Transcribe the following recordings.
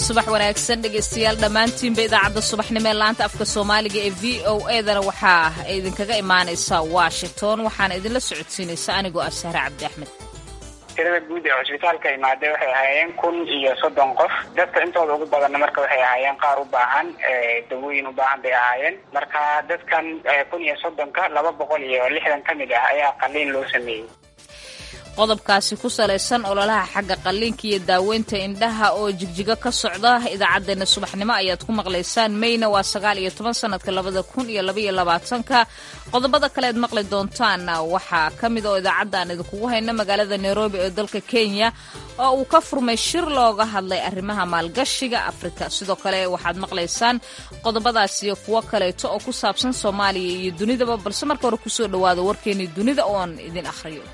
subax wanaagsan dhegaystayaal dhammaantiinba idaacadda subaxnimo ee laanta afka soomaaliga ee v o edana waxaa idinkaga imaanaysa washington waxaana idinla socodsiinaysa anigoo ah sahre cabdi axmed tirada guud ee cusbitaalka imaadee waxay ahaayeen kun iyo soddon qof dadka intooda ugu badanna marka waxay ahaayeen qaar u baahan dawooyin u baahan bay ahaayeen marka dadkan kun iyo soddonka laba boqol iyo lixdan ka mid ah ayaa qaliin loo sameeyey qodobkaasi ku salaysan ololaha xagga qalliinka iyo daaweynta indhaha oo jigjigo ka socda idaacaddeenna subaxnimo ayaad ku maqlaysaan mayna waa sagaal iyo toban sanadka labada kun iyo labaiyo labaatanka qodobada kale aad maqli doontaanna waxaa ka mid oo idaacadda aan idinkugu hayno magaalada nairobi ee dalka kenya oo uu ka furmay shir looga hadlay arrimaha maalgashiga afrika sidoo kale waxaad maqlaysaan qodobadaas iyo kuwo kaleeto oo ku saabsan soomaaliya iyo dunidaba balse marka hore kusoo dhowaada warkeenii dunida oo aan idin akhriyo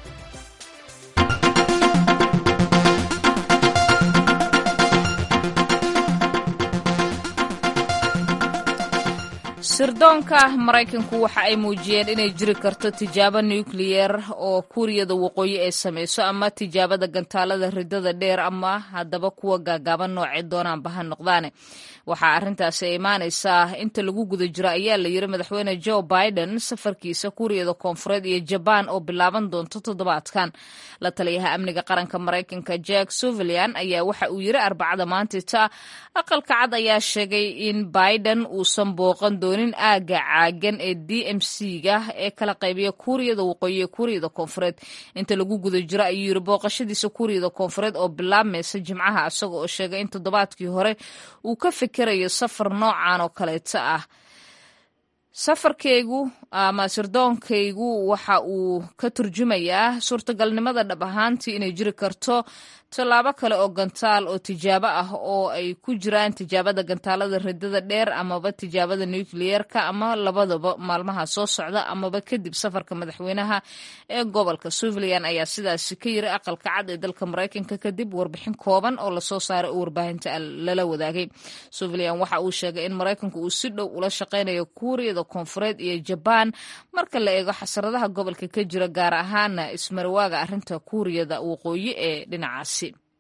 sirdoonka maraykanku waxa ay muujiyeen inay jiri karto tijaabo nukliyer oo kuuriyada waqooyi ay samayso ama tijaabada gantaalada ridada dheer ama haddaba kuwa gaagaaban noocee doonaanba ha noqdaane waxaa arrintaasi imaanaysaa inta lagu guda jiro ayaa la yiri madaxweyne joe biden safarkiisa kuuriyada koonfureed iyo jabaan oo bilaaban doonto toddobaadkan la taliyaha amniga qaranka maraykanka jack suvalian ayaa waxa uu yiri arbacada maantita aqalka cad ayaa sheegay in biden uusan booqan doonin aaga caagan ee d m c-ga ee kala qaybiya kuuriyada waqooyi ee kuuriyada koonfureed inta lagu guda jiro ayuu yiri booqashadiisa kuuriyada koonfureed oo bilaabmaysa jimcaha isaga oo sheegay in toddobaadkii hore uu ka fikirayo safar noocan oo kaleeto ah safarkaygu ama sirdoonkaygu waxa uu ka turjumayaa suurtagalnimada dhab ahaantii inay jiri karto tallaabo kale oo gantaal oo tijaabo ah oo ay ku jiraan tijaabada gantaalada ridada dheer amaba tijaabada nukliyeerka ama labadaba maalmaha soo socda amaba kadib safarka madaxweynaha ee gobolka suvilyan ayaa sidaasi ka yiri aqalka cad ee dalka maraykanka kadib warbixin kooban oo lasoo saaray oo warbaahinta lala wadaagay suvilyan waxa uu sheegay in maraykanku uu si dhow ula shaqaynayo kuuriyada koonfureed iyo jabaan marka la eego xasaradaha gobolka ka jira gaar ahaana ismarwaaga arrinta kuuriyada waqooyi ee dhinacaasi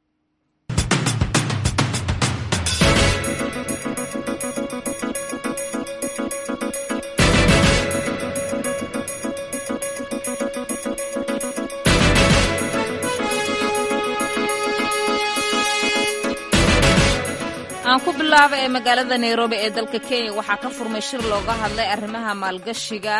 aan ku bilaaba ee magaalada nairobi ee dalka kenya waxaa ka furmay shir looga hadlay arrimaha maalgashiga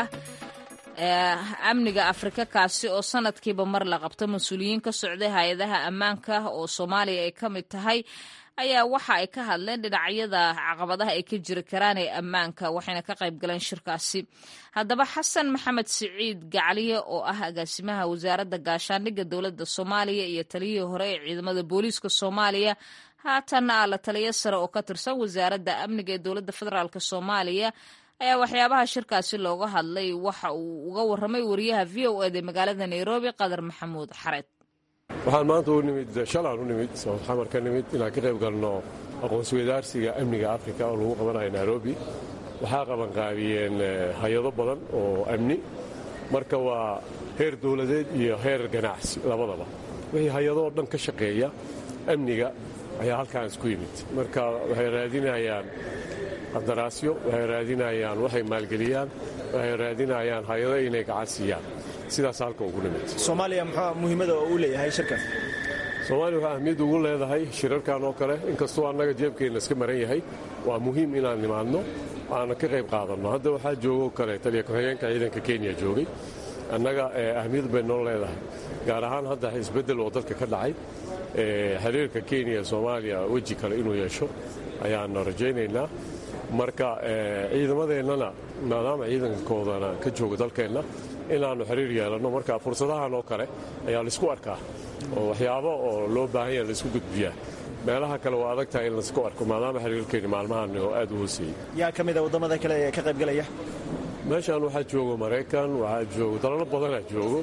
amniga afrika kaasi oo sanadkiiba mar la qabto mas-uuliyiin ka socday hay-adaha ammaanka oo soomaaliya ay ka mid tahay ayaa waxa ay ka hadleen dhinacyada caqabadaha ay ka jiri karaan ee ammaanka waxayna ka qayb galeen shirkaasi haddaba xasan maxamed siciid gacliye oo ah agaasimaha wasaaradda gaashaandhigga dowladda soomaaliya iyo taliyihii hore ee ciidamada booliiska soomaaliya haatanna ah la taliyo sare oo ka tirsan wasaaradda amniga ee dowladda federaalk soomaaliya ayaa waxyaabaha shirkaasi looga hadlay waxa uu uga warramay wariyaha v o ed ee magaalada nairobi qadar maxamuud xareed waxaan maanta u nimid shalaan u nimid xamar ka nimid inaan ka qayb galno aqoonsi wadaarsiga amniga afrika oo lagu qabanayo nairobi waxaa qabanqaabiyeen hay-ado badan oo amni marka waa heer dowladeed iyo heer ganacsi labadaba wixii hay-adoo dhan ka shaqeeya amniga ayaa halkaan isku yimid marka waxay raadinayaan qandaraasyo waxay raadinayaan waxay maalgeliyaan waxay raadinayaan hay-ado inay gacan siiyaan sidaas halka ugu nimid soomaaliya muxuu muhiimada oo uu leeyahay shirkan soomaaliya waxaa ahmiyad ugu leedahay shirarkan oo kale inkastoo annaga jeebkeenna iska maran yahay waa muhiim inaan nimaadno aana ka qayb qaadanno hadda waxaa joogoo kale taliya ku-xigeenka ciidanka kenya joogay annaga ahmiyad bay noo leedahay gaar ahaan hadda isbeddel oo dalka ka dhacay xiriirka kenya ee soomaaliya weji kale inuu yeesho ayaannu rajaynaynaa marka ciidamadeennana maadaama ciidankoodana ka jooga dalkeenna inaannu xiriir yeelanno marka fursadahan oo kale ayaa laysku arkaa oo waxyaabo oo loo baahan yaha laysku gudbiyaa meelaha kale waa adag tahay in laysku arko maadaama xiriirkeenni maalmahan oo aad u hooseeyey yaa ka mida waddamada kale ee ka qaybgalaya meeshaan waxaa joogo maraykan waxaa joogo dalalo badanaa joogo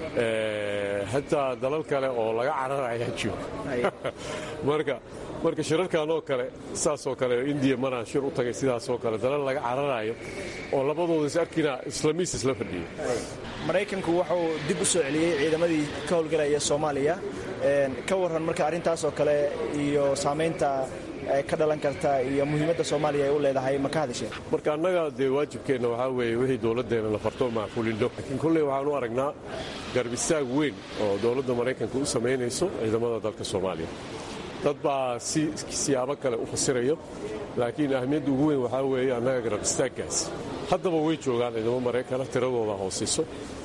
xataa dalal kale oo laga cararayaa joogo marka marka shirarkan oo kale saasoo kale indiya maraan shir u tagay sidaasoo kale dalal laga cararayo oo labadooda is arkina islamiis isla fadhiyo maraykanku wuxuu dib u soo celiyey ciidamadii ka howlgalaya soomaaliya ka warran marka arrintaasoo kale iyo saamaynta ka dhalan karta iyo muhiimadda soomaaliya ay u leedahay ma ka hadasheen marka annaga dee waajibkeenna waxaa weeye wixii dowladdeena la farto macquulino laakiin kolley waxaan u aragnaa garbistaag weyn oo dowladda maraykanka u samaynayso ciidamada dalka soomaaliya dad baa si siyaabo kale u fasirayo laakiin ahmiyadda ugu weyn waxaa weeye annaga garbistaaggaas haddaba way joogaan ciidamo maraykana tiradooda hoosayso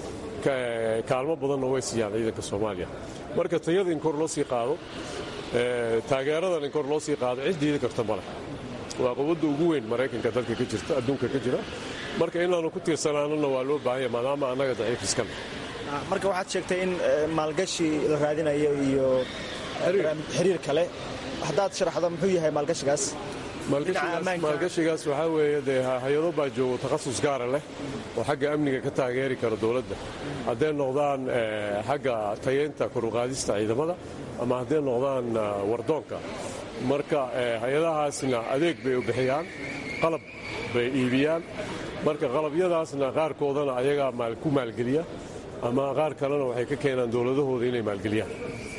kaalmo badanna way siiyaan ciidanka soomaaliya marka tayada in kor loo sii qaado taageeradan in kor loo sii qaado cid diidi karta maleh waa quwadda ugu weyn maraykanka dalka ka jirta adduunka ka jira marka inaanu ku tiirsanaanana waa loo baahanya maadaama annaga daciif iskana marka waxaad sheegtay in maalgashi la raadinayo iyo xiriir kale haddaad sharaxdo muxuu yahay maalgashigaas maalgashigaas waxaa weeye dee hay-ado baa joogo takhasus gaara leh oo xagga amniga ka taageeri kara dowladda hadday noqdaan xagga tayeynta koruqaadista ciidamada ama hadday noqdaan wardoonka marka hay-adahaasna adeeg bay u bixiyaan qalab bay iibiyaan marka qalabyadaasna qaarkoodana ayagaa ku maalgeliya ama qaar kalena waxay ka keenaan dowladahooda inay maalgeliyaan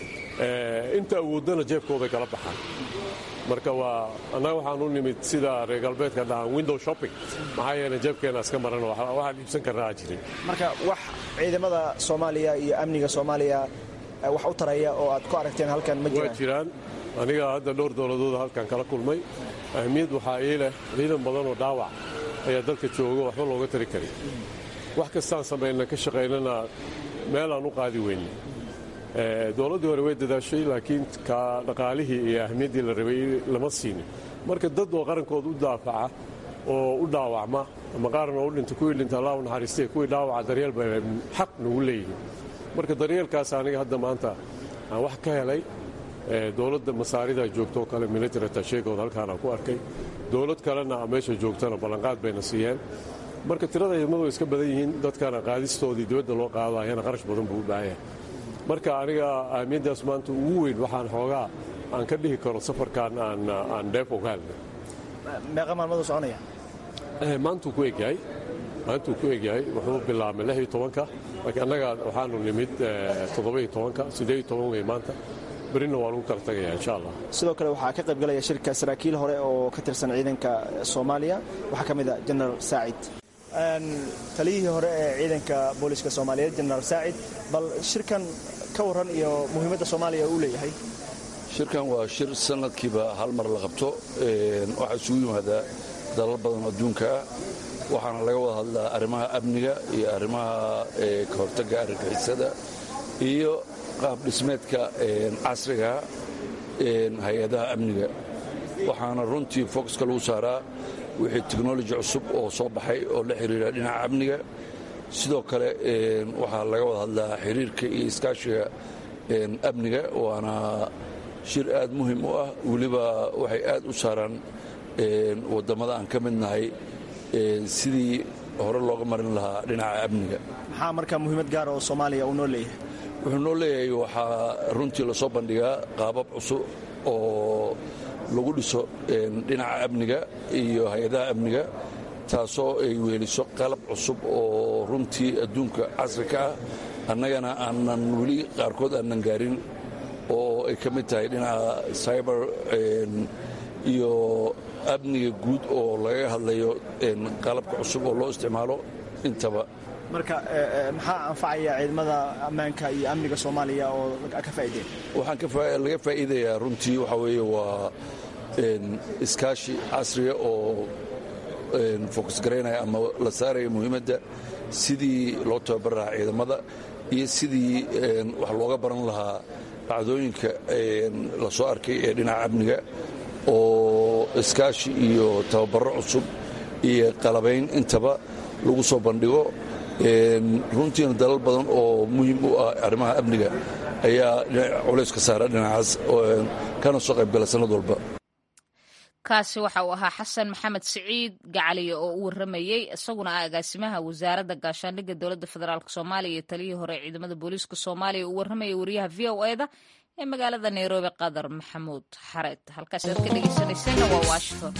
inta awooddana jeebkooday kala baxaan marka waa annaga waxaan u nimid sida reer galbeedka dhahaan window shopping maxaa yeele jeebkeenna iska maran waxaan iibsan karnaa jirin marka wax ciidamada soomaaliya iyo amniga soomaaliya wax u taraya oo aad ku aragteen halkan ma waa jiraan aniga hadda dhowr dowladooda halkan kala kulmay ahmiyad waxaa ii leh ciidan badan oo dhaawac ayaa dalka jooga waxba looga tari karin wax kastaan samayna ka shaqaynana meelaan u qaadi weyne dowladdii hore way dadaashay laakiin ka dhaqaalihii iyo ahmiyaddii la rabay lama siinin marka dad oo qarankood u daafaca oo u dhaawacma ama qaarna u dhinta kuwii dhinta allah u naxariistay kuwii dhaawaca daryeel bay xaq nagu leeyihiin marka daryeelkaas aniga hadda maanta aan wax ka helay dowladda masaarida joogtoo kale military tasheegood halkaanaan ku arkay dowlad kalena meesha joogtana ballanqaad bayna siiyeen marka tirada ciidamadu way iska badan yihiin dadkana qaadistoodii dibadda loo qaadayana qarash badan buu u baahan yahay marka aniga ahmiyaddaas maanta ugu weyn waxaan xoogaa aan ka dhihi karo safarkan aan dheef ogaalna meeqa maalmaduu soconaya maantuu ku egyahay maantuu ku egyahay wuxuu bilaabmay lix iyo tobanka laakiin annaga waxaanu nimid toddoba-iyo tobanka siddeed iyo toban wey maanta berina waa lagu kala tagaya insha allah sidoo kale waxaa ka qayb galaya shirka saraakiil hore oo ka tirsan ciidanka soomaaliya waxaa ka mid a jenaraal saacid taliyihii hore ee ciidanka booliska soomaaliyeed jenaraal saacid bal shirkan ka warran iyo muhiimadda soomaaliya uu leeyahay shirkan waa shir sanadkiiba hal mar la qabto waxaa isugu yimaadaa dalal badan adduunka ah waxaana laga wada hadlaa arrimaha amniga iyo arrimaha ka hortagga argagixisada iyo qaab dhismeedka casriga hay-adaha amniga waxaana runtii focuska lagu saaraa wixii technoloji cusub oo soo baxay oo la xiriira dhinaca amniga sidoo kale waxaa laga wada hadlaa xiriirka iyo iskaashiga amniga waana shir aad muhim u ah weliba waxay aad u saaraan wadammada aan ka mid nahay sidii hore looga marin lahaa dhinaca amniga maxaa marka muhiimad gaara oo soomaaliya uu noo leeyahay wuxuu noo leeyahay waxaa runtii lasoo bandhigaa qaabab cusub oo lagu dhiso dhinaca amniga iyo hay-adaha amniga taasoo ay weeliso qalab cusub oo runtii adduunka casri ka ah annagana aanan weli qaarkood aanan gaarin oo ay ka mid tahay dhinaca cyber iyo amniga guud oo laga hadlayo qalabka cusub oo loo isticmaalo intaba marka maxaa anfacaya ciidamada ammaanka iyo amniga soomaaliya oo ka faa'iideen waxaan laga faa'iidayaa runtii waxaa weeye waa iskaashi casriga oo fokus garaynaya ama la saaraya muhiimadda sidii loo tababar lahaa ciidamada iyo sidii wax looga baran lahaa dhacdooyinka la soo arkay ee dhinaca amniga oo iskaashi iyo tababaro cusub iyo qalabayn intaba lagu soo bandhigo runtiina dalal badan oo muhiim u ah arrimaha amniga ayaa culays ka saara dhinacaas kana soo qaybgala sannad walba kaasi waxa uu ahaa xasan maxamed siciid gacaliye oo u waramayey isaguna ah agaasimaha wasaaradda gaashaandhigga dowladda federaalk soomaaliya iyo taliyihii hore ciidamada booliiska soomaaliya uu warramayay wariyaha v o eda ee magaalada nairobi qadar maxamuud xareed halkaas aad ka dhegeysaneyseenna waa washington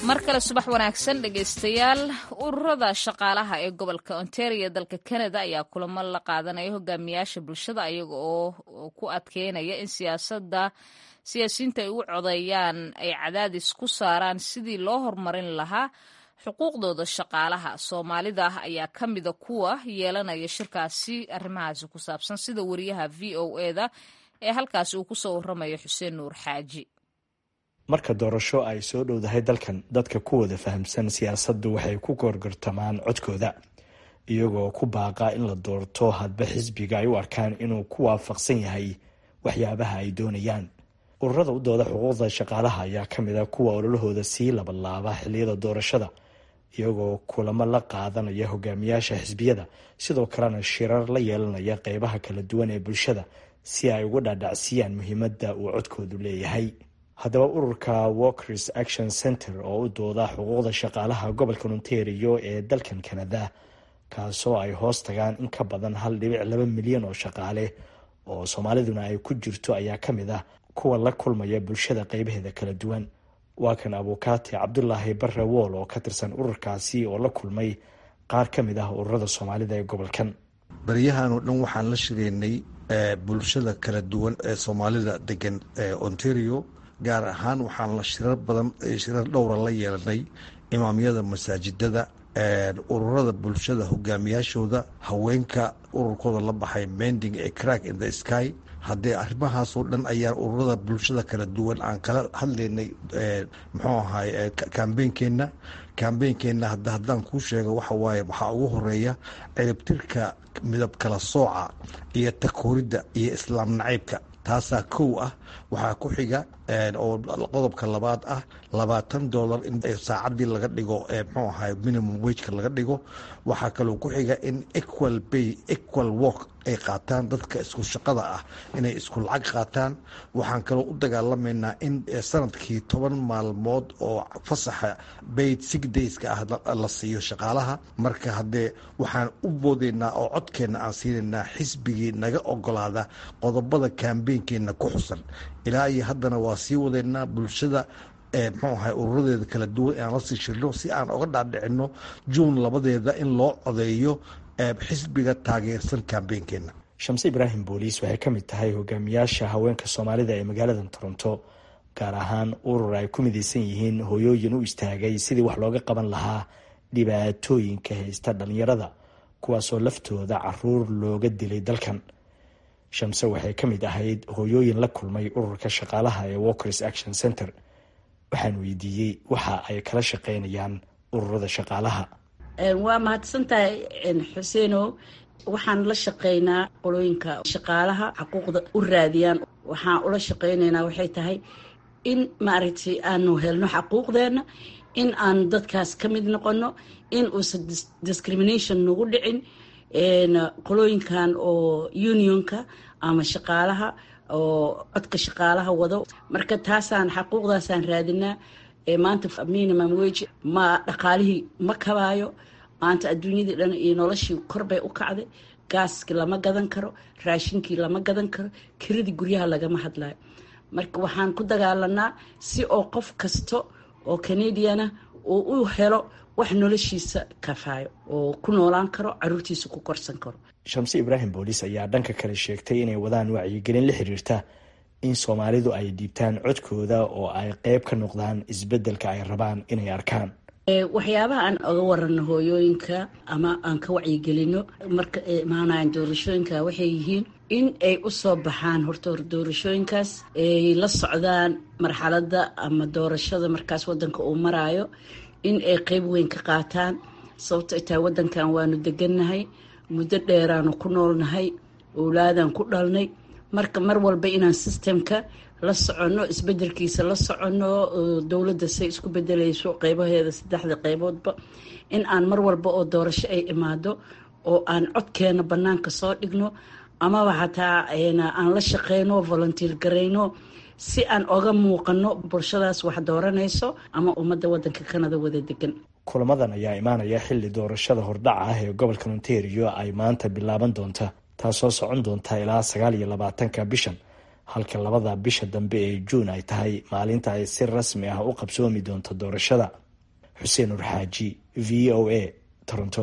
mar kale subax wanaagsan dhegaystayaal ururada shaqaalaha ee gobolka ontario dalka canada ayaa kulamo la qaadanaya hogaamiyaasha bulshada ayaga oo ku adkeynaya in siyaasada siyaasiyiinta ay u codeeyaan ay cadaadis ku saaraan sidii loo horumarin lahaa xuquuqdooda shaqaalaha soomaalida ayaa ka mida kuwa yeelanaya shirkaasi arrimahaasi ku saabsan sida wariyaha v o eda ee halkaasi uu kusoo waramayo xuseen nuur xaaji marka doorasho ay soo dhowdahay dalkan dadka ku wada fahamsan siyaasaddu waxay ku goorgortamaan codkooda iyagoo ku baaqa in la doorto hadba xisbiga ay u arkaan inuu ku waafaqsan yahay waxyaabaha ay doonayaan ururada u dooda xuquuqda shaqaalaha ayaa ka mid a kuwa ololahooda sii labalaaba xilliyada doorashada iyagoo kulamo la qaadanaya hogaamiyaasha xisbiyada sidoo kalena shirar la yeelanaya qeybaha kala duwan ee bulshada si ay uga dhaadhacsiyaan muhiimadda uu codkoodu leeyahay haddaba ururka walkers action center oo u dooda xuquuqda shaqaalaha gobolka ontario ee dalkan canada kaasoo ay hoos tagaan in ka badan hal dhibic laba milyan oo shaqaale oo soomaaliduna ay ku jirto ayaa ka mid ah kuwa la kulmaya bulshada qeybaheeda kala duwan waa kan abukaati cabdulaahi barre wool oo ka tirsan ururkaasi oo la kulmay qaar ka mid ah ururada soomaalida ee gobolkan baryahan oo dhan waxaan la shiraynay bulshada kala duwan ee soomaalida degan ontario gaar ahaan waxaan la shirar badan shirar dhowra la yeelanay imaamyada masaajidada ururada bulshada hogaamiyaashooda haweenka ururkooda la baxay mending ee crack in the sky haddee arrimahaasoo dhan ayaan ururada bulshada kala duwan aan kala hadlaynay muxuu ahay kambeynkeenna kambeynkeenna hadda haddaan kuu sheego waxa waaye waxaa ugu horeeya ciribtirka midab kala sooca iyo takooridda iyo islaam nacaybka taasaa kow ah waxaa ku xiga oo qodobka labaad ah labaatan dollar in saacadii laga dhigo mxuu ahay minimum wageka laga dhigo waxaa kaloo ku xiga in equal bay equal work ay qaataan dadka isku shaqada ah inay isku lacag qaataan waxaan kaloo u dagaalamaynaa in sanadkii toban maalmood oo fasaxa bayd sig dayska ah la siiyo shaqaalaha marka haddee waxaan u boodaynaa oo codkeenna aan siinaynaa xisbigii naga ogolaada qodobada kambeynkeenna ku xusan ilaa iyo haddana waa sii wadaynaa bulshada mxuu ahay ururadeeda kala duwan inaan la sii shirno si aan oga dhaadhicino juun labadeeda in loo codeeyo xisbiga taageersan kambeynkeenna shamse ibraahim booliis waxay ka mid tahay hogaamiyaasha haweenka soomaalida ee magaalada toronto gaar ahaan urur ay ku midaysan yihiin hooyooyin u istaagay sidii wax looga qaban lahaa dhibaatooyinka haysta dhalinyarada kuwaasoo laftooda caruur looga dilay dalkan shamse waxay ka mid ahayd hooyooyin la kulmay ururka shaqaalaha ee walkers action center waxaan weydiiyey waxa ay kala shaqeynayaan ururada shaqaalaha waa mahadsantahay xuseeno waxaan la shaqeynaa qolooyinka shaqaalaha xuquuqda u raadiyaan waxaan ula shaqeyneynaa waxay tahay in maaragtay aanu helno xaquuqdeena in aan dadkaas ka mid noqono in uusan discrimination nagu dhicin qolooyinkan oo unionka ama shaqaalaha oo codka shaqaalaha wado marka taasaan xaquuqdaasaan raadinaa maanta minimum wage ma dhaqaalihii ma kabaayo maanta adduunyadii dhan iyo noloshii korbay u kacday gaaskii lama gadan karo raashinkii lama gadan karo kiradii guryaha lagama hadlayo marka waxaan ku dagaalanaa si oo qof kasta oo canadiana uu u helo wax noloshiisa kafaayo oo ku noolaan karo caruurtiisa ku korsan karo shamse ibraahim booliis ayaa dhanka kale sheegtay inay wadaan wacyigelin la xiriirta in soomaalidu ay dhiibtaan codkooda oo ay qeyb ka noqdaan isbeddelka ay rabaan inay arkaan waxyaabaha aan oga warano hooyooyinka ama aan ka wacyigelino marka ay imaanayan doorashooyinka waxay yihiin in ay u soo baxaan horta hor doorashooyinkaas ay la socdaan marxaladda ama doorashada markaas wadanka uu maraayo in ay qeyb weyn ka qaataan sababto ay tahay wadankan waanu degannahay muddo dheeraanu ku noolnahay owlaadaan ku dhalnay marka mar walba inaan sistemka la soconno isbedelkiisa la soconno dowladda say isku bedelayso qeybaheeda saddexda qeyboodba in aan mar walba oo doorasho ay imaado oo aan codkeena bannaanka soo dhigno amaba xataa aan la shaqeyno volunteer garayno si aan oga muuqano bulshadaas wax dooranayso ama ummadda wadanka kanada wada degan kulamadan ayaa imaanaya xilli doorashada hordhaca ah ee gobolka ontario ay maanta bilaaban doonta taasoo socon doonta ilaa sagaal iyo labaatanka bishan halka labada bisha dambe ee juun ay tahay maalinta ay si rasmi ah u qabsoomi doonto doorashada xuseen urxaaji v o a toronto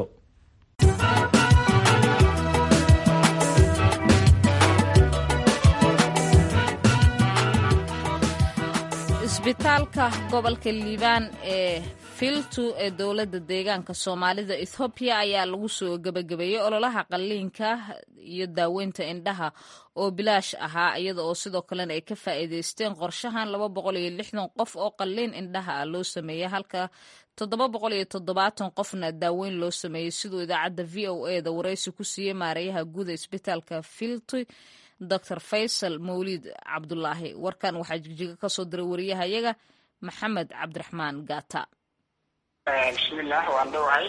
isbitaalka gobolka liibaan ee filtu ee dowladda deegaanka soomaalida ethoobiya ayaa lagu soo gebagabeeyey ololaha qalliinka iyo daaweynta indhaha oo bilaash ahaa iyada oo sidoo kalena ay ka faa'iidaysteen qorshahan laba boqol iyo lixdan qof oo qalliin indhaha ah loo sameeyey halka toddoba boqol iyo toddobaatan qofna daaweyn loo sameeyey siduu idaacadda v o e da waraysi ku siiyey maareeyaha guuda isbitaalka filtu dor faysal mawliid cabdulaahi warkan waxaa jigjiga ka soo diray wariyahayaga maxamed cabdiraxmaan gata bismillaah waan dhowahay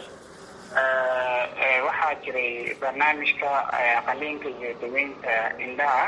waxaa jiray barnaamijka qaliinka iyo daweynta indhaha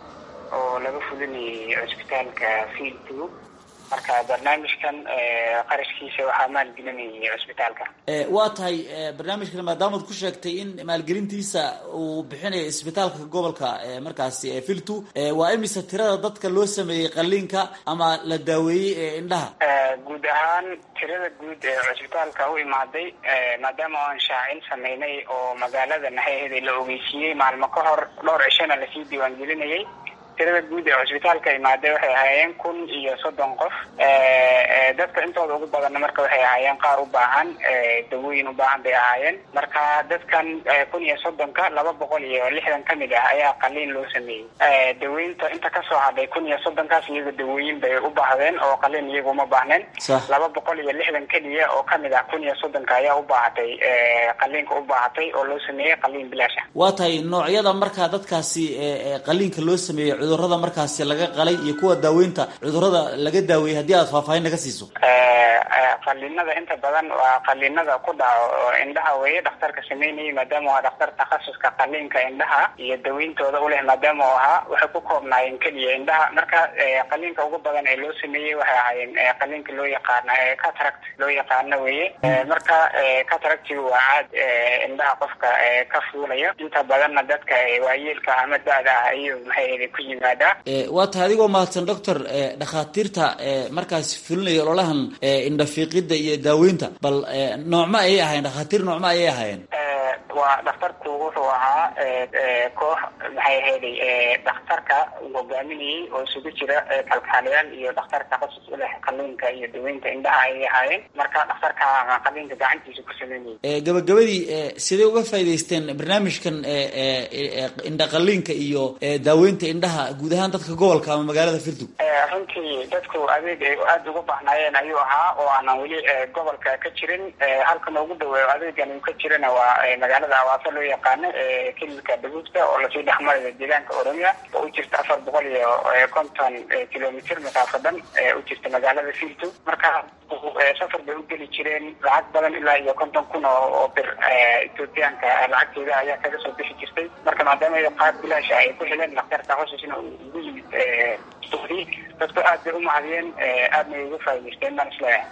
oo laga fulinayay cusbitaalka fieltu marka barnaamijkan qarashkiisa waxaa maalgelinayay cusbitaalka waa tahay barnaamijkan maadaamaad ku sheegtay in maalgelintiisa uu bixinayo isbitaalka gobolka markaasi filtu waa imise tirada dadka loo sameeyey qaliinka ama la daaweeyey ee indhaha guud ahaan tirada guud ee cusbitaalka u imaaday maadaama aan shaacin sameynay oo magaalada naxaheeda la ogeysiiyey maalmo ka hor dhowr cishona lasii diiwaangelinayay tirada guud ee cusbitaalka imaaday waxay ahaayeen kun iyo soddon qof dadka intooda ugu badanna marka waxay ahaayeen qaar u baahan dawooyin u baahan bay ahaayeen marka dadkan kun iyo soddonka laba boqol iyo lixdan ka mid ah ayaa qaliin loo sameeyey daweynta inta kasoo hadhay kun iyo soddonkaas iyaga dawooyin bay u baahdeen oo qaliin iyaga uma baahneen laba boqol iyo lixdan keliya oo kamid ah kun iyo soddonka ayaa u baahatay qaliinka u baahatay oo loo sameeyey qaliin bilaash ah waa tahay noocyada markaa dadkaasi qaliinka loo sameeyey cudurada markaasi laga qalay iyo kuwa daaweynta cudurada laga daaweeyey haddii aad faahfaahin naga siiso qaliinada inta badan waa qaliinada ku dhaco indhaha weeye dhakhtarka sameynayay maadaama waa dhakhtar takhasuska qaliinka indhaha iyo daweyntooda uleh maadaama u ahaa waxay ku koobnaayeen keliya indhaha marka qaliinka ugu badan ee loo sameeyey waxay ahaayeen qaliinka loo yaqaana cataract loo yaqaano weeye marka cataractiga waa caad indhaha qofka ka fuulaya inta badanna dadka waayeelka ama da-da ah ayuu maxay ku yimaadaa waa tahay adigoo mahadsan doctor dhakhaatiirta markaas fulinaya ololahan indhafiiqida iyo daaweynta bal noocma ayay ahayen dhakhaatiir noocma ayay ahaayeen waa dhakhtarku wuxuu ahaa koox maxay ahayday dhakhtarka uu hogaaminayay oo isugu jira kalkaalayaal iyo dhakhtar takhasus u leh qaliinka iyo daweynta indhaha ayay ahaayeen marka dhakhtarka qaliinka gacantiisa ku sameynayay gabagabadii sidee uga faa'idaysteen barnaamijkan indha qaliinka iyo daaweynta indhaha guud ahaan dadka gobolka ama magaalada filtug runtii dadku adeeg ay aada uga baahnaayeen ayuu ahaa oo aanan weli gobolka ka jirin halkan ugu dhaweeyo adeegan uu ka jirana waa magaalada awaasa loo yaqaano kililka dhaguudka oo lasii dhexmarayo deegaanka oromia oo u jirta afar boqol iyo konton kilomitr masaafadan u jirta magaalada filtu marka safar bay u geli jireen lacag badan ilaa iyo konton kun oo bir ethoobiyaanka lacagteeda ayaa kaga soo bixi jirtay marka maadaama qaab bilaasha ay ku heleen dhakhtar takhasusna ugu yimid dadku aad bay u mahadiyeen aadna ay uga faa'idaysteen baan isleeyahay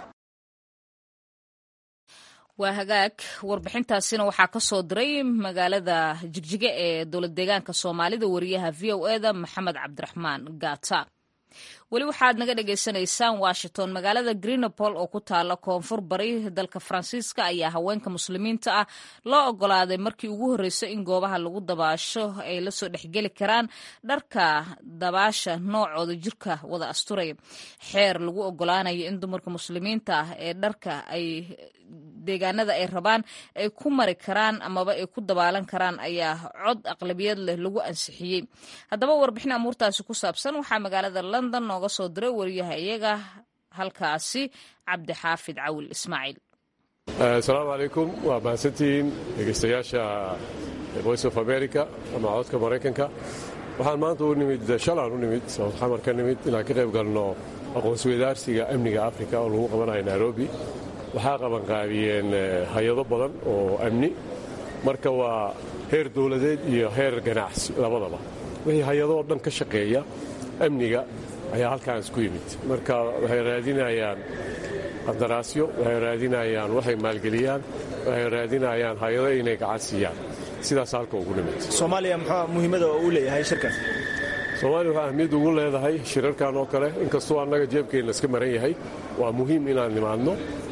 waa hagaag warbixintaasina waxaa ka soo diray magaalada jigjiga ee dowlad deegaanka soomaalida wariyaha v o e da maxamed cabdiraxmaan gata weli waxaad naga dhagaysanaysaan washington magaalada greenopol oo ku taala koonfur bari dalka faransiiska ayaa haweenka muslimiinta ah loo ogolaaday markii ugu horreysay in goobaha lagu dabaasho ay lasoo dhexgeli karaan dharka dabaasha noocooda jirka wada asturaya xeer lagu ogolaanayo in dumarka muslimiinta ah ee dharka ay deegaanada ay rabaan ay ku mari karaan amaba ay ku dabaalan karaan ayaa cod aqlabiyad leh lagu ansixiyey haddaba warbixin amuurtaasi ku saabsan waxaa magaalada london nooga soo diray wariyaha iyaga halkaasi cabdixaafid cawil ismaaciil asalaamu calaykum waa mahadsantihiin dhegeystayaasha voice of america ama codka maraykanka waxaan maanta u nimid shalaan u nimid south xamar ka nimid inaan ka qayb galno aqoonsweydaarsiga amniga africa oo lagu qabanayo nairobi waxaa qabanqaabiyeen hay-ado badan oo amni marka waa heer dowladeed iyo heer ganacsi labadaba wixii hay-adoo dhan ka shaqeeya amniga ayaa halkaan isku yimid marka waxay raadinayaan qandaraasyo waxay raadinayaan waxay maalgeliyaan waxay raadinayaan hay-ado inay gacan siiyaan sidaas halka ugu nimid soomaaliya muxuu muhiimada uu leeyahay shirkan soomaaliya waxaa ahmiyad ugu leedahay shirarkan oo kale inkastoo annaga jeebkeenna iska maran yahay waa muhiim inaan nimaadno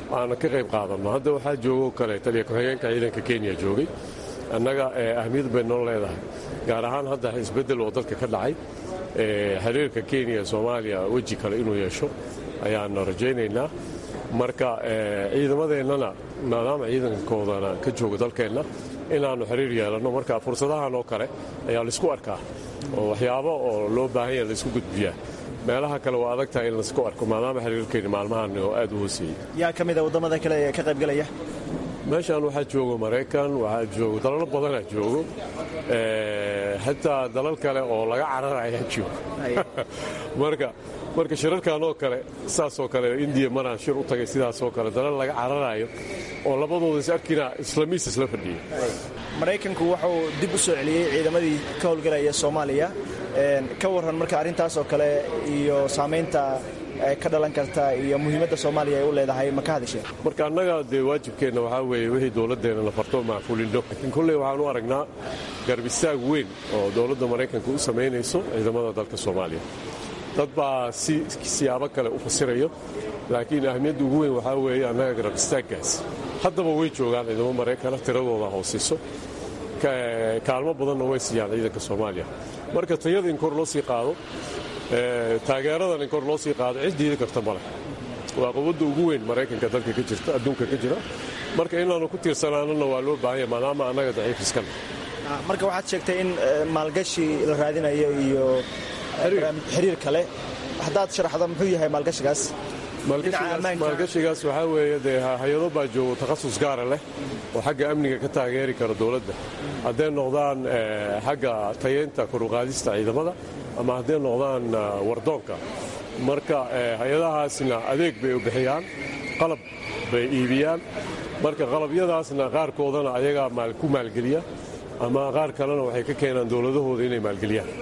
aana ka qayb qaadanno hadda waxaa joogoo kale taliya ku-xigeenka ciidanka kenya joogay annaga ahmiyad bay noo leedahay gaar ahaan hadda isbeddel oo dalka ka dhacay xiriirka kenya soomaaliya weji kale inuu yeesho ayaanu rajaynaynaa marka ciidamadeennana maadaama ciidankoodana ka jooga dalkeenna inaannu xiriir yeelanno marka fursadahan oo kale ayaa laysku arkaa oo waxyaabo oo loo baahan yaha laysku gudbiyaa meelaha kale waa adag tahay in laysku arko maadaama xiriirkeenni maalmahan oo aad u hooseeyey yaa ka mida waddamada kale ee ka qaybgalaya meeshaan waxaa joogo maraykan waxaa joogo dalalo badanaa joogo xataa dalal kale oo laga cararayaa joogo marka marka shirarkan oo kale saasoo kale indiya maraan shir u tagay sidaasoo kale dalal laga cararayo oo labadooda is arkina islamiis isla fadhiya maraykanku wuxuu dib u soo celiyey ciidamadii ka howlgalaya soomaaliya ka warran marka arrintaasoo kale iyo saamaynta ka dhalan karta iyo muhiimadda soomaaliya ay u leedahay ma ka hadasheen marka annaga dee waajibkeenna waxaa weeye wixii dowladdeenna la farto macfulinno laakiin kolley waxaan u aragnaa garbistaag weyn oo dowladda maraykanka u samaynayso ciidamada dalka soomaaliya dad baa si siyaabo kale u fasirayo laakiin ahmiyadda ugu weyn waxaa weeye annaga garbistaaggaas haddaba way joogaan ciidamo maraykana tiradooda hoosiso kaalmo badanna way siiyaan ciidanka soomaaliya marka tayada in kor loo sii qaado taageeradan in kor loo sii qaado cid diidi karta male waa quwadda ugu weyn maraykanka dalka ka jirta adduunka ka jira marka inaannu ku tiirsanaanana waa loo baahanya maadaama annaga daciif iskana marka waxaad sheegtay in maalgashi la raadinayo iyo xiriir kale haddaad sharaxdo muxuu yahay maalgashigaas maalgashigaas waxaa weeye dee hay-ado baa joogo takhasus gaara leh oo xagga amniga ka taageeri kara dowladda hadday noqdaan xagga tayeynta koruqaadista ciidamada ama hadday noqdaan wardoonka marka hay-adahaasna adeeg bay u bixiyaan qalab bay iibiyaan marka qalabyadaasna qaarkoodana ayagaa ku maalgeliya ama qaar kalena waxay ka keenaan dowladahooda inay maalgeliyaan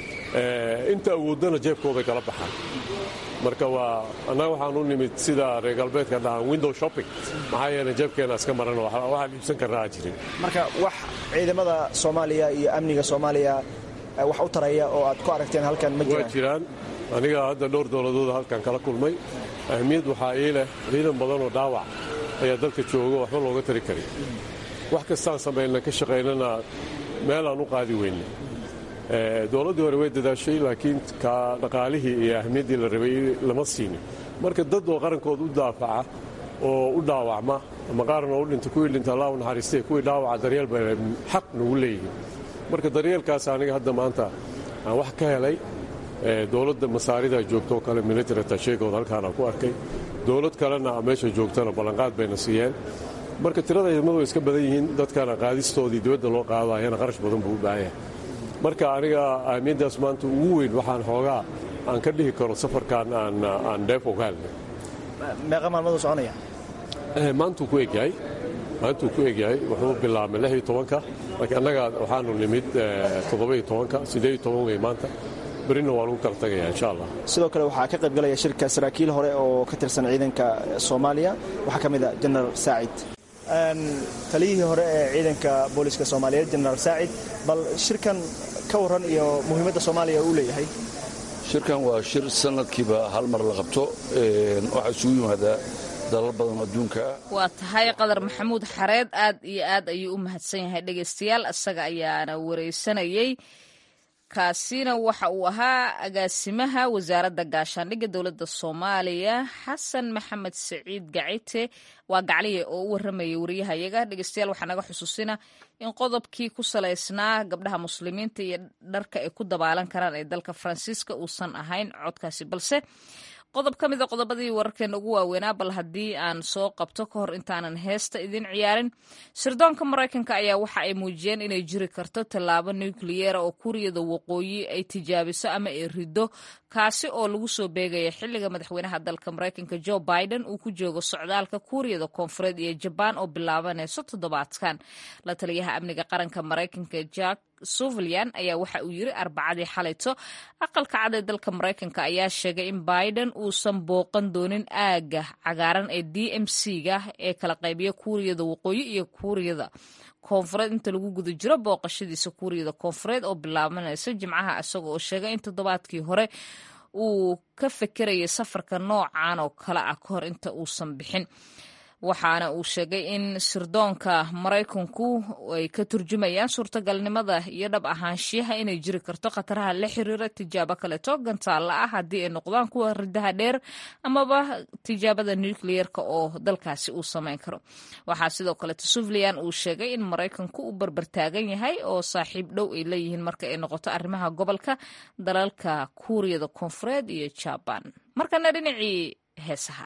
inta awooddana jeebkooday kala baxaan marka waa annaga waxaan u nimid sida reer galbeedka dhahaan window shopping maxaa yeele jeebkeenna iska maran waxaan iibsan karnaa jirin marka wax ciidamada soomaaliya iyo amniga soomaaliya wax u taraya oo aad ku aragteen halkan ma waa jiraan aniga hadda dhowr dowladooda halkan kala kulmay ahmiyad waxaa ii leh ciidan badanoo dhaawac ayaa dalka jooga waxba looga tari karin wax kastaan samayna ka shaqaynana meelaan u qaadi weyne dowladdii hore way dadaashay laakiin ka dhaqaalihii iyo ahmiyaddii la rabay lama siinin marka dad oo qarankood u daafaca oo u dhaawacma ama qaarna u dhinta kuwii dhinta allah u naxariistay kuwii dhaawaca daryeel bay xaq nagu leeyihiin marka daryeelkaas aniga hadda maanta aan wax ka helay dowladda masaarida joogtoo kale military tasheegood halkaana ku arkay dowlad kalena meesha joogtana ballanqaad bayna siiyeen marka tirada ciidamadu way iska badan yihiin dadkana qaadistoodii dibadda loo qaadayana qarash badan buu u baahan yahay marka aniga ahmiyaddaas maanta ugu weyn waxaan xoogaa aan ka dhihi karo safarkan aan dheef ogaalna meeqa maalmaduu soconaya maantuu ku egyahay maantuu ku egyahay wuxuu bilaabmay lix iyo tobanka laakiin annaga waxaanu nimid toddoba-iyo tobanka siddeed iyo toban wey maanta berina waa lagu kala tagaya insha allah sidoo kale waxaa ka qaybgalaya shirka saraakiil hore oo ka tirsan ciidanka soomaaliya waxaa ka mid a jenaraal saacid taliyihii hore ee ciidanka booliska soomaaliyeed jenaraal saacid bal shirkan ka warran iyo muhiimadda soomaaliya uu leeyahay shirkan waa shir sanadkiiba hal mar la qabto waxaa isugu yimaadaa dalal badan adduunka waa tahay qadar maxamuud xareed aad iyo aad ayuu u mahadsan yahay dhegaystayaal isaga ayaana wareysanayey kaasina waxa uu ahaa agaasimaha wasaaradda gaashaandhigga dowladda soomaaliya xasan maxamed saciid gacite waa gacliye oo u waramayay wariyahayaga dhegeystayaal waxaa naga xusuusina in qodobkii ku salaysnaa gabdhaha muslimiinta iyo dharka ay ku dabaalan karaan ee dalka faransiiska uusan ahayn codkaasi balse qodob ka mid a qodobadii wararkeena ugu waaweynaa bal haddii aan soo qabto ka hor intaanan heesta idin ciyaarin sirdoonka maraykanka ayaa waxa ay muujiyeen inay jiri karto tallaabo nukliyeera oo kuuriyada waqooyi ay tijaabiso ama ay rido kaasi oo lagu soo beegaya xilliga madaxweynaha dalka maraykanka jo biden uu ku joogo socdaalka kuuriyada koonfureed iyo jabaan oo bilaabanayso toddobaadkan la taliyaha amniga qaranka maraykanka jack suvilyan ayaa waxa uu yiri arbacadii xalayto aqalka cad ee dalka maraykanka ayaa sheegay in biden uusan booqan doonin aaga cagaaran ee d m c ga ee kala qaybiya kuuriyada waqooyi iyo kuuriyada koonfureed inta lagu guda jiro booqashadiisa kuuriyada koonfureed oo bilaabanaysa jimcaha isaga oo sheegay in toddobaadkii hore uu ka fekerayay safarka noocan oo kale ah kahor inta uusan bixin waxaana uu sheegay in sirdoonka maraykanku ay ka turjumayaan suurtagalnimada iyo dhab ahaanshiyaha inay jiri karto khataraha la xiriira tijaabo kaleeto gantaalla ah haddii ay noqdaan kuwa ridaha dheer amaba tijaabada nucleerka oo dalkaasi uu samayn karo waxaa sidoo kaleeto sufliyan uu sheegay in maraykanku uu barbartaagan yahay oo saaxiib dhow ay leeyihiin marka ay noqoto arrimaha gobolka dalalka kuuriyada koonfureed iyo jabaan markana dhinacii heesaha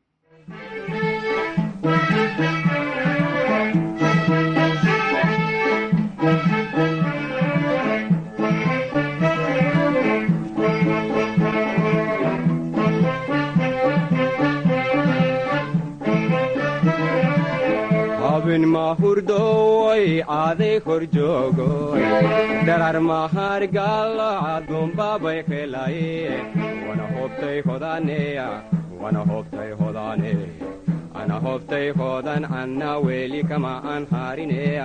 habin mahurdoy aaday kor joogoy dharar mahargalo adumbabay qelaye wana hobtay hodaneya wana hobtay hodane ana hobtay hodan anna weli kama an harineya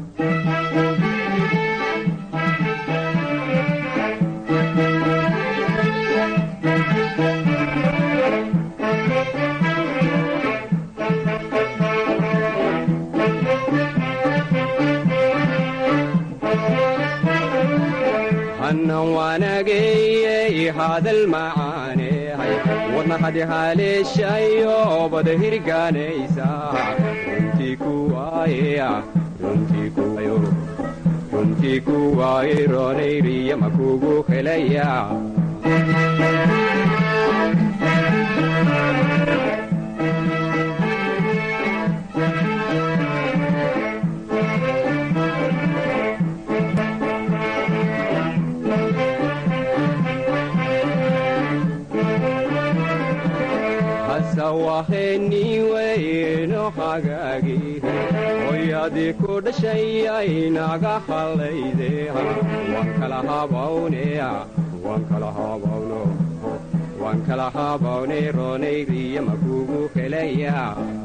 hannan waanageyey hadal macaanehay wadna hadi haleeshayo bada hirgaanaysa runtii kuwaayeya runtii kuwayo runtii kuwaaye roonayriya makugu helaya waheniweyno hagaagi hoyadii ku dhashayay naga hallayde waan kala habawneya waan kala habawno waan kala habawne roonayriya makugu helaya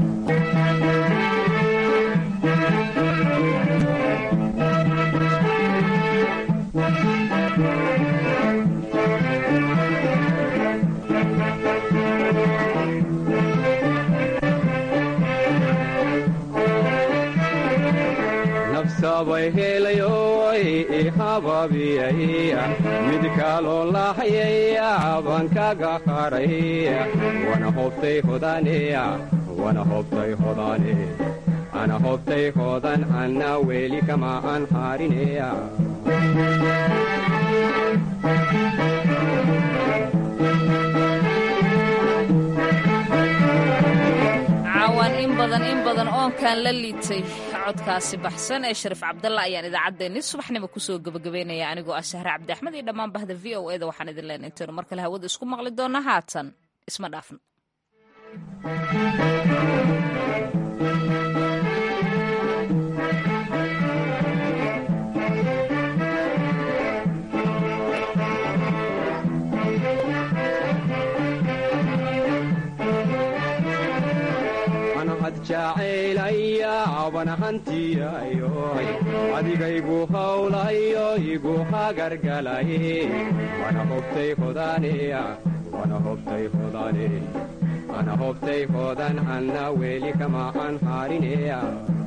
sabay helayoy i hababiyaya mid kaloo lahayaya baan kaga hadhay wana hobtay hodaneya wana hobtay hodane ana hobtay hodan anna weli kama an harineya caawaan in badan in badan oonkaan la liitay codkaasi baxsan ee shariif cabdalla ayaan idaacaddeenni subaxnimo kusoo gebagabeynaya anigoo ah sahre cabdi axmed iyo dhammaan bahda v o eda waxaan idin leenay intaynu mar kale hawada isku maqli doona haatan isma dhaafno jacaylaya hantiyayo adigaygu hawlayo igu hagargalay wana hobtay hodaneya wana hobtay hodane ana hobtay hodan anna weli kama an harineya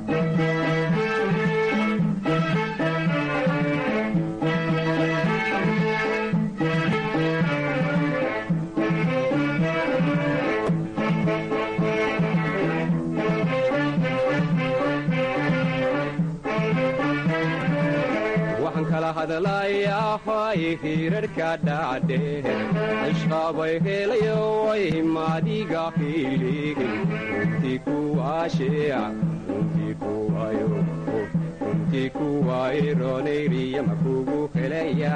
hadlayahay hirarhka dhacdhe cishqabay helayoy maadiga hiligin runtii kuwaasheya runtii kuwayo runtii kuway roonayriya makugu helaya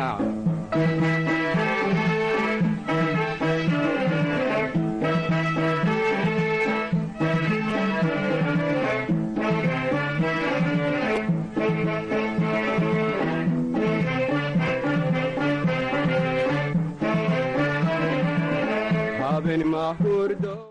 mahurdo